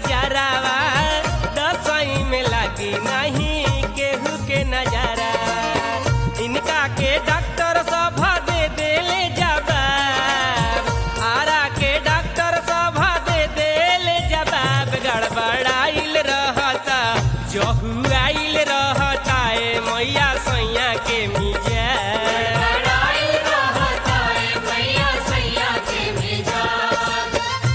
बाजारावा दसई में लागी नहीं केहू के नजारा इनका के डॉक्टर सब दे देले जवाब आरा के डॉक्टर सब दे देले जवाब गड़बड़ाइल रहता जहू आइल रहता ए मैया सैया के मिजा लड़ाई रहता है मैया सैया के मिजाज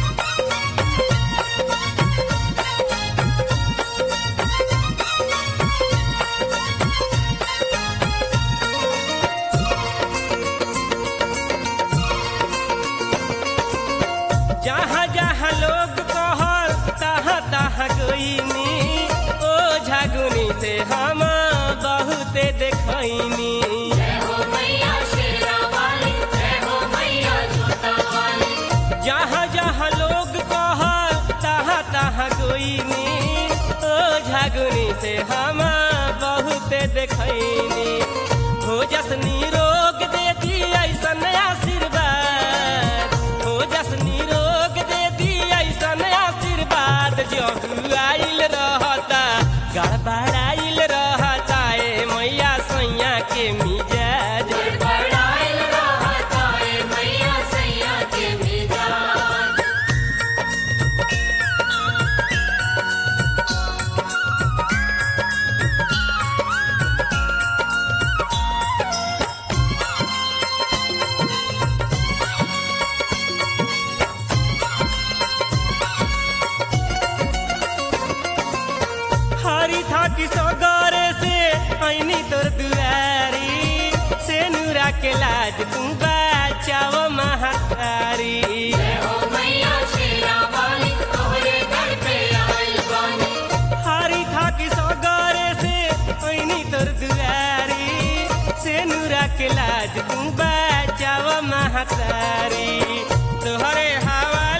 जहाँ जहाँ लोग कहल तहाँ तहाँ गईनी ओ झगुनी से हम बहुते देखनी जय हो मैया शेरा वाली जय हो मैया जोता वाली जहाँ जहाँ लोग कहल तहाँ तहाँ गईनी ओ झगुनी से हम बहुते देखनी हो जसनी रोग दे दी ऐसन आशीर्वाद हो जसनी रोग दे दी ऐसन आशीर्वाद जहू आइल रहता गड़बड़ाइल रहता ए मैया सैया के मिजाज लड़ाई रहता है मैया सैया के मिजाज हरी थाकी सगरे से ऐनी तोर दुआरी से नूरा के लाज तू बचाव महातारी जय हो मैया शेरा वाली तोहरे दर पे आइल बानी हरी थाकी सगरे से ऐनी तोर दुआरी से नूरा के लाज तू बचाव महातारी तोहरे हवा